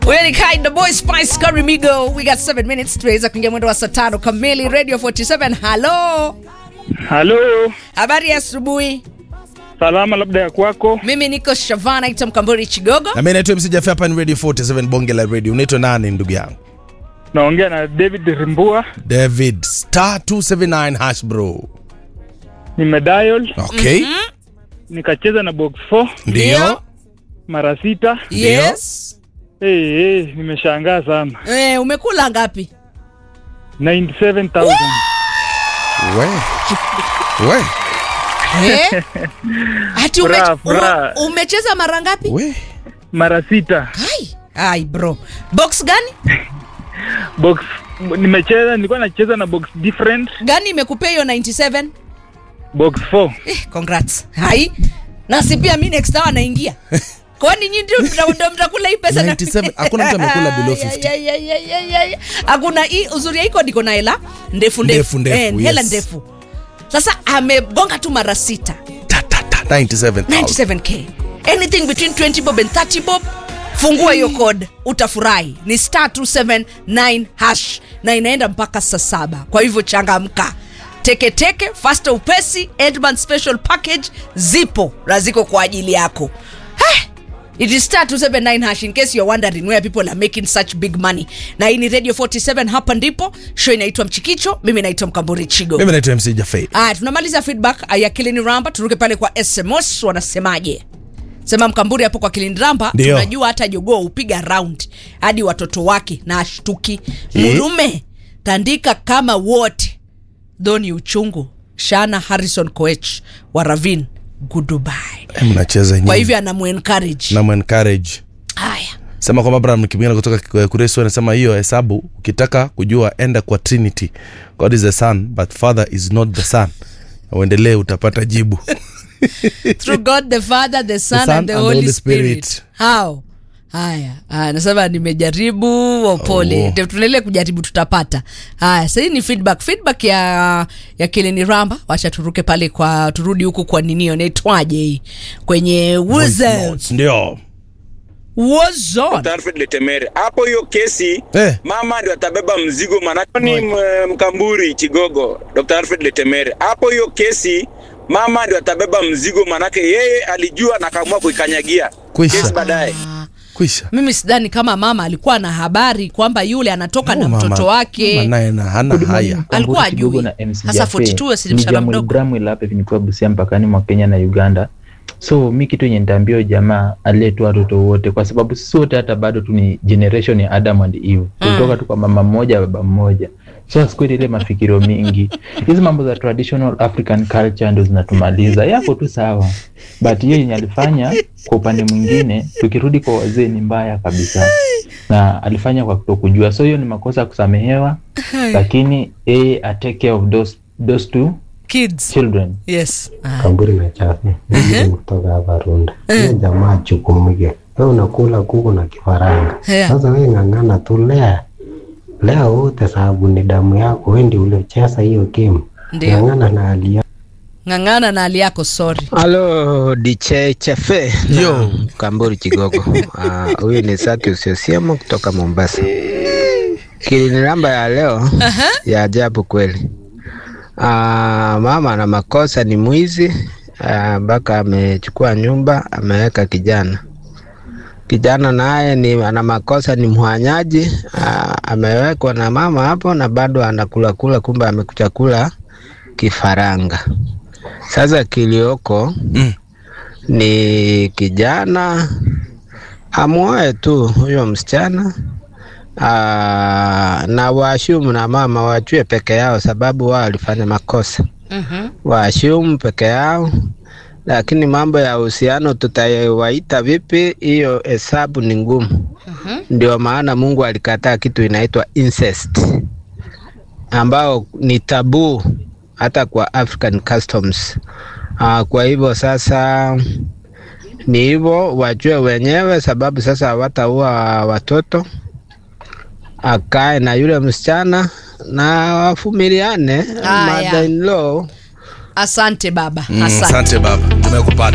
Huyo ni Kind the Boy Spice Curry Migo. We got 7 minutes tuweza kuingia mwendo wa saa tano kamili. Radio 47. Hello. Halo, Habari ya asubuhi. salama labda ya kwako. Mimi niko Shavana ita Mkamburi Chigogo. na mimi naitwa MC Jaffe hapa ni Radio 47 bonge la radio. Unaitwa nani ndugu yangu? Naongea na David Rimbua, David star 279 hash bro. nimedial Okay. nikacheza na box 4 Ndio. mara sita. Yes. Hey, hey, nimeshangaa sana. Eh, umekula ngapi? 97000 We. We. Eh? Ati ume, Furaha, furaha. u- umecheza mara ngapi? We. mara sita. Ai, ai bro. Box gani? Box nimecheza, nilikuwa nacheza na box different, Gani imekupea hiyo 97? box 4. Eh, congrats. Hai. Nasi pia mimi next hour naingia. Kwani nyinyi ndio mta- ndio mtakula hii pesa na 97, hakuna mtu amekula below 50. Ya, ya, ya, ya, ya, ya. Hakuna hii uzuri ya iko ndiko na hela ndefu ndefu. Ndefu, ndefu, Eh, hela yes. ndefu. Sasa amegonga tu mara sita. Ta, ta, ta, 97,000. 97k. Anything between 20 bob and 30 bob. Fungua hiyo code utafurahi. Ni star 279 hash na inaenda mpaka saa saba. Kwa hivyo changamka. Teke teke, faster upesi, Edman special package zipo na ziko kwa ajili yako. Heh, It is star 279 hash in case you're wondering where people are making such big money. Na hii ni Radio 47 hapa ndipo. Show inaitwa Mchikicho, mimi naitwa Mkamburi Chigo. Mimi naitwa MC Jaffe. Aya, tunamaliza feedback ya Kilini Ramba, turuke pale kwa SMS wanasemaje? Sema Mkamburi hapo kwa Kilini Ramba, Ndio. tunajua hata jogoo hupiga round hadi watoto wake na ashtuki. Murume tandika kama wote. Doni uchungu. Shana Harrison Koech wa Ravin Goodbye. Eh, Mnacheza nyinyi. Kwa hivyo anamuencourage. na encourage. Haya. Sema kwamba Abraham Kimingana kutoka Kuresu anasema hiyo hesabu ukitaka kujua enda kwa Trinity. God is the son but father is not the son. Na Uendelee utapata jibu. Through God the Father, the Son, and the Holy Spirit. How? Haya, haya, nasema nimejaribu opole. Oh. Oh. Tunaendelea kujaribu tutapata. Haya, sasa hii ni feedback. Feedback ya ya Kilini Ramba. Wacha turuke pale kwa turudi huku kwa ninio inaitwaje hii? Kwenye Wizards. Ndio. Wazon. Alfred Letemere. Hapo hiyo kesi Eh. mama ndio atabeba mzigo, maanake ni m- Mkamburi Chigogo, Dr. Alfred Letemere. Hapo hiyo kesi mama ndio atabeba mzigo, maanake yeye alijua na akaamua kuikanyagia Kwisha. kesi baadaye. Kwisha. Mimi sidhani kama mama alikuwa na habari kwamba yule anatoka na Oh, mama. mtoto wake. Mama naye na hana haya. Alikuwa Kigogo ajui. na MC Sasa Jaffe. 42 si Ni msichana Jamuel mdogo. Bramwell hapa hivi nikiwa Busia mpakani mwa Kenya na Uganda. So mi kitu yenye nitaambia huyo jamaa aletwa watoto wote, kwa sababu sisi wote hata bado tu ni generation ya Adam and Eve, kutoka tu kwa mama mmoja baba mmoja. So asikuwe ile mafikirio mingi, hizi mambo za traditional African culture ndo zinatumaliza. Yako tu sawa, but hiyo yenye alifanya kwa upande mwingine, tukirudi kwa wazee, ni mbaya kabisa, na alifanya kwa kutokujua. So hiyo ni makosa ya kusamehewa, lakini yeye atake care of those, those two Kids. children Yes. Ah. Kamburi na chafi Mimi kutoka hapa Runda. Huyo jamaa chukumike, we unakula kuku na kifaranga. Yeah. Sasa we ng'ang'ana tu lea lea wote, sababu ni damu yako, we ndi uliocheza hiyo game. Ndio. Ng'ang'ana na hali yako. Ng'ang'ana na hali yako, sorry. Halo DJ Chafe Yo. na Kamburi Kigogo. Ah, Huyu ni Saki Usiosiemo kutoka Mombasa. Kiliniramba ya leo ya ajabu kweli. Ah, mama ana makosa, ni mwizi ah, mpaka amechukua nyumba ameweka kijana. Kijana naye ni ana makosa, ni mhanyaji ah, amewekwa na mama hapo na bado anakula kula, kumbe amekuchakula kifaranga. Sasa kilioko Mm. ni kijana amuoe tu huyo msichana aa, na waashumu na mama wajue peke yao, sababu wao walifanya makosa. Mhm. Waashumu peke yao, lakini mambo ya uhusiano tutawaita vipi? Hiyo hesabu ni ngumu. Ndio maana Mungu alikataa kitu inaitwa incest, ambao ni tabu hata kwa African customs. Uh, kwa hivyo sasa ni hivyo, wajue wenyewe, sababu sasa hawataua watoto. Akae na yule msichana na wafumiliane, Haya. mother in law Asante baba. Mm, Asante. Asante baba. Tumekupata.